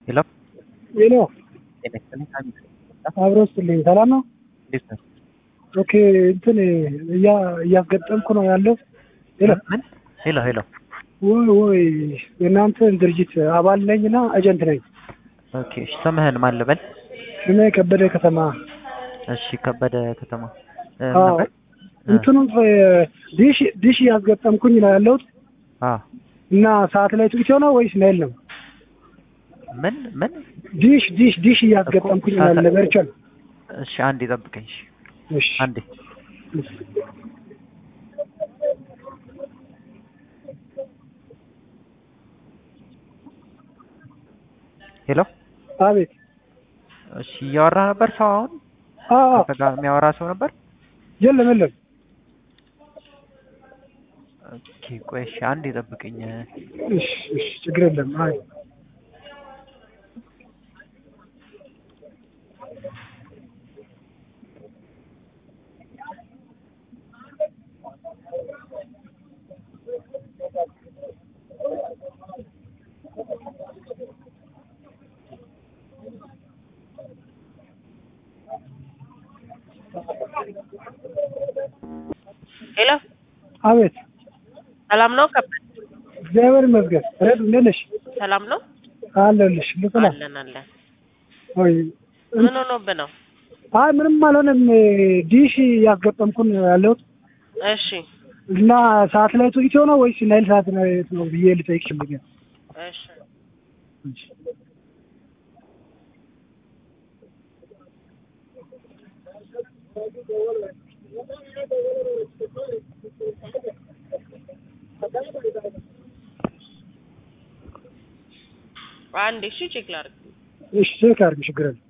ሄሎ ሄሎ ጤና ይስጥልኝ። አሚን አብሮ ስትልኝ ሰላም ነው? እንዴት ነህ? ኦኬ እንትን እያ እያስገጠምኩ ነው ያለው። ሄሎ ምን? ሄሎ ሄሎ። ወይ ወይ የእናንተ ድርጅት አባል ነኝ እና ኤጀንት ነኝ። ኦኬ እሺ፣ ስምህን ማን ልበል? ስሜ ከበደ ከተማ። እሺ ከበደ ከተማ እ፣ ምን አዎ ነበር? እንትኑን ዲሽ ዲሽ እያስገጠምኩኝ ነው ያለሁት አዎ እና ሰዓት ላይ ኢትዮ ነው ወይስ ናይል ነው? ምን ምን? ዲሽ ዲሽ ዲሽ እያስገጠምኩኝ ነው ያለ ቨርቹዋል። እሺ አንዴ ጠብቀኝ። እሺ እሺ አንዴ ሄሎ። አቤት። እሺ እያወራ ነበር ሰው አሁን አዎ አንተ ጋር የሚያወራ ሰው ነበር? የለም የለም። ኦኬ ቆይ እሺ አንዴ ጠብቀኝ። እሺ እሺ ችግር የለም። አይ ሄሎ አቤት። ሰላም ነው? ከበደ እግዚአብሔር ይመስገን። ረዱ እንዴት ነሽ? ሰላም ነው? አለሁልሽ። ልጥላ አለን አለን። ወይ ምን ሆኖብህ ነው? አይ ምንም አልሆነም። ዲሽ እያስገጠምኩን ያለሁት እሺ እና ሰዓት ላይ ኢትዮ ነው ወይስ ናይል ሰዓት ነው ነው ብዬ ልጠይቅሽ ብዬ ነው። እሺ አንዴ እሺ ቼክ ላድርግ። እሺ ቼክ አድርጊ፣ ችግር የለም።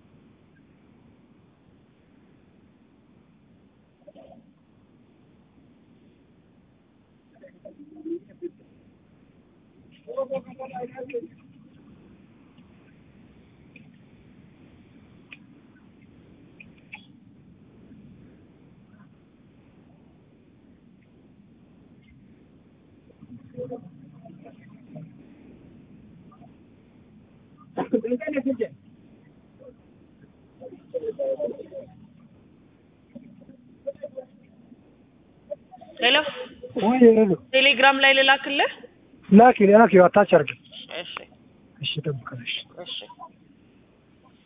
ሄሎ ወይ ረዱ ቴሌግራም ላይ ልላክልህ? ላኪ ላኪ፣ አታች አድርጊ። እሺ እሺ፣ እጠብቃለሁ። እሺ እሺ